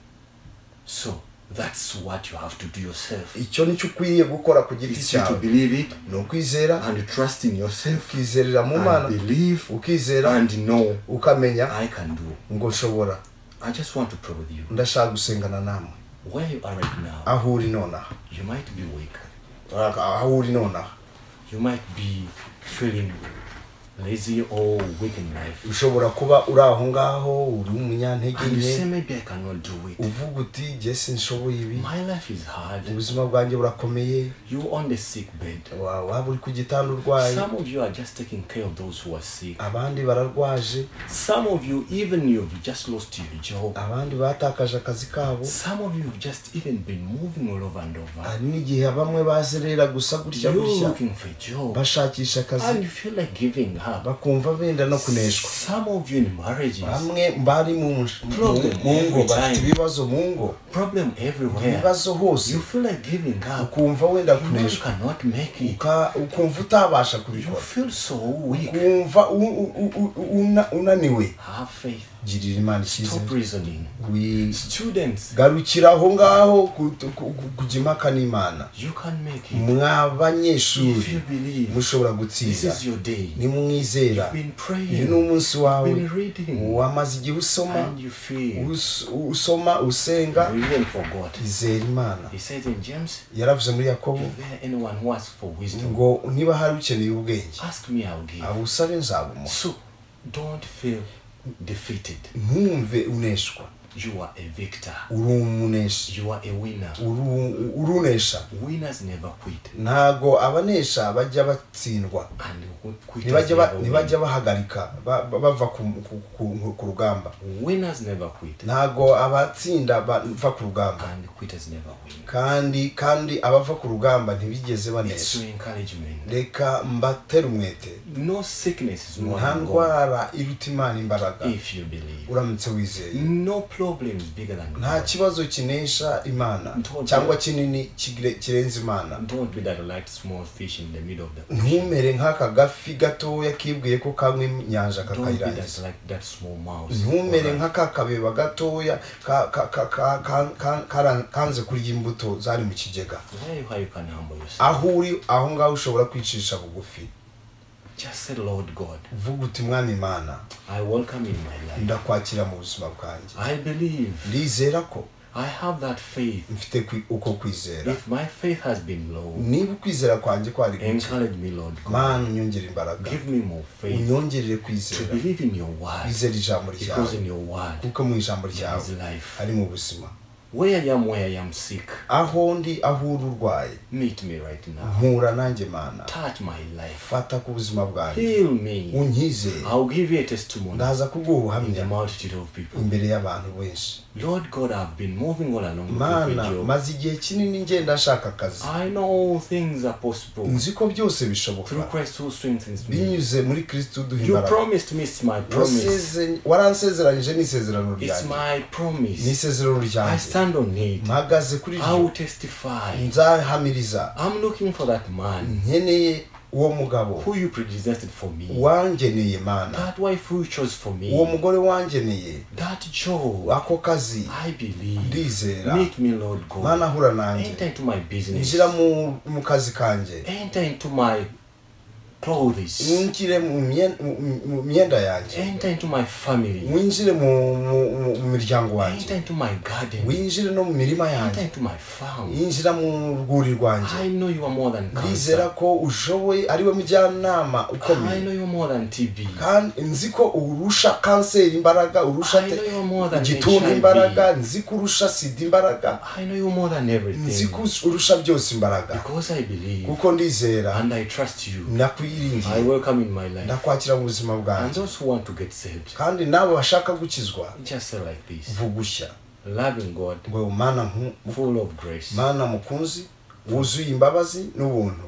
So that's what you have to do yourself. icyo nicyo ukwiriye gukora ku giti It's you to cyawe believe it ni ukwizera and trust in yourself. ukizerera mu mana and believe ukizera and know ukamenya I can do. ngo nshobora I just want to pray with you. ndashaka gusengana namwe Where you are right now, aho uri nonaha you might be weak. aho uri nonaha You might be feeling lazy or weak in life, ushobora kuba uri aho ngaho uri umunyantege and you say, nke maybe I cannot do it. uvuga uti jye sinshoboye ibi My life is hard. ubuzima bwanjye burakomeye You on the sick bed. wa- waba uri ku gitanda urwaye Some of you are just taking care of those who are sick. abandi bararwaje Some of you, even you've just lost your job. abandi batakaje akazi kabo Some of you have just even been moving all over and over. hari n'igihe bamwe bazerera gusa gutya You're gutya looking for a job. bashakisha And akazi you feel like giving up. bakumva benda no kuneshwa Some of you in marriages, bamwe bari mu mu- Problem mu ngo every bafite time. ibibazo mu ngo problem everywhere. ibibazo hose You feel like giving up. ukumva wenda You know you kuneshwa cannot make it. uka- ukumva utabasha You kubikora feel so weak. ukumva u- u- u- u- una- unaniwe Have faith. girira imana Stop icyizere reasoning. Wi- Students, garukira aho ngaho ku- ku- ku- kujya impaka n'imana you can make it. mwa If you banyeshuri believe, mushobora this gutsinda is your day. nimwizera You've been uyu praying. ni umunsi wawe You've been reading. wamaze igihe usoma And you feel. us- usoma usenga You even forgot. izera imana He said in James, yaravuze muri yakobo if there anyone who asks for wisdom, ngo niba hari ukeneye ubwenge ask me, I'll give. abo usabe nzabumuha So don't feel defeated. ntumve uneshwa You are a victor. uri umuneshi You are a winner. uri- uri unesha Winners never quit. ntago abanesha bajya batsindwa And quitters ntibajya ba- never ntibajya win. bahagarika ba- ba- bava ku- ku- ku ku rugamba Winners never quit. ntago abatsinda bava ku rugamba And quitters never win. kandi kandi abava ku rugamba ntibigeze It's banesha your encouragement. reka mbatera umwete No sickness is more nta than God ndwara iruta imana imbaraga if you believe. uramutse wizeye No problem is bigger than nta God. kibazo kinesha imana Ntonze. cyangwa kinini kigire- kirenze imana Don't be that like small fish in the middle of the ocean. ntumere nk'aka gafi gatoya kibwiye ko kanywa inyanja Don't be that kakayirangiza like that small mouse. ntumere Alright. nk'aka kabeba gatoya ka- ka- ka- ka- ka- ka- karan- kanze kurya imbuto zari mu kigega There you how you can humble yourself. aho uri aho ngaho ushobora kwicisha bugufi Just say, Lord God, uvuga uti mwami imana I welcome you in my life. ndakwakira mu buzima bwanjye I believe. ndizera ko I have that faith. mfite kwi- uko kwizera If my faith has been low, niba ukwizera kwanjye kwari guke encourage me, Lord God. mana unyongere imbaraga Give me more faith unyongerere to kwizera believe in your word. wizera ijambo Because ryawe in your word, kuko mu ijambo there ryawe is life. ari mu buzima Where I am, where I am sick, aho ndi aho uri urwaye meet me right now. mpura nanjye mana Touch my life. fata ku buzima bwanjye Heal me. unyizeye I'll give you a testimony ndaza kuguha in the ubuhamya multitude of people. imbere y'abantu benshi Lord God, I've been moving all along the mana job. maze igihe kinini ngenda nshaka akazi I know all things are possible nzi ko byose through bishoboka Christ who strengthens me. binyuze muri kristo uduha You imbaraga promised me it's my promise. Waseze- waransezeranyije n'isezerano It's ryanjye my promise. n'isezerano I ryanjye stand on it. mpagaze kuri I will ryo testify. nzahamiriza I'm looking for that man nkeneye uwo mugabo who you predestined for me. wangeneye mana That wife who you chose for uwo me. mugore wangeneye That job. ako kazi I believe. ndizera Make me, Lord God. mana hura nanjye Enter into my business. ngira mu, mu kazi kanjye Enter into my clothes. winjire mu myen- mu- mu- mu myenda yanjye Enter into my family. winjire mu, mu, mu- mu miryango Enter wanjye into my garden. winjire no mu mirima Enter yanjye into my farm. yinjira mu rwuri rwanjye I know you are more than ndizera cancer. ko ushoboye ari we mujyanama I know ukomeye you are more than TB. kandi nzi ko urusha kanseri imbaraga urusha I know you are more than igituntu HIV. imbaraga nzi ko urusha sida imbaraga I know you more than nzi everything. ko urusha byose imbaraga Because I believe kuko ndizera and I trust you. I ndakwiringiye welcome in my life. ndakwakira mu buzima And bwanjye those who want to get saved, kandi n'abo bashaka gukizwa just say like this vugushya loving God, ngo mana nku- full of grace. mana mukunzi wuzuye imbabazi n'ubuntu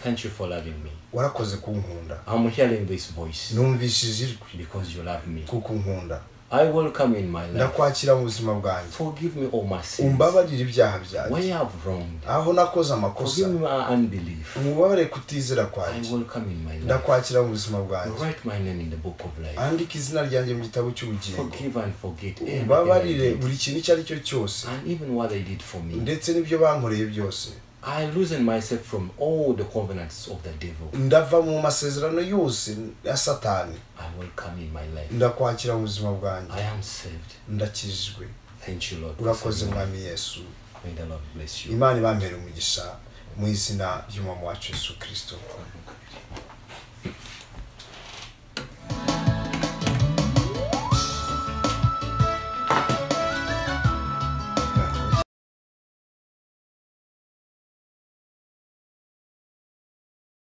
Thank you for loving me. warakoze kunkunda I'm hearing this voice numvishije ijwi because you love me. kuko unkunda I welcome in my life. ndakwakira mu buzima bwanjye Forgive me all my sins. umbabarire ibyaha byanjye Where I've wronged, aho nakoze amakosa forgive me my unbelief. umubabare kutizera I kwanjye welcome in my life. ndakwakira mu buzima bwanjye Write my name in the book of life. andika izina ryanjye mu gitabo cy'ubugingo Forgive and forget everything I umbabarire did. buri kintu icyo ari cyo cyose and even what they did for me. ndetse n'ibyo bankoreye byose I loosen myself from all the covenants of the devil. ndava mu masezerano yose ya satani I welcome in my life. ndakwakira mu buzima bwanjye I am saved. ndakijijwe Thank you, Lord. for urakoze saving me. mwami yesu May the Lord bless you. imana ibambere umugisha mu izina ry'umwami wacu yesu kirisito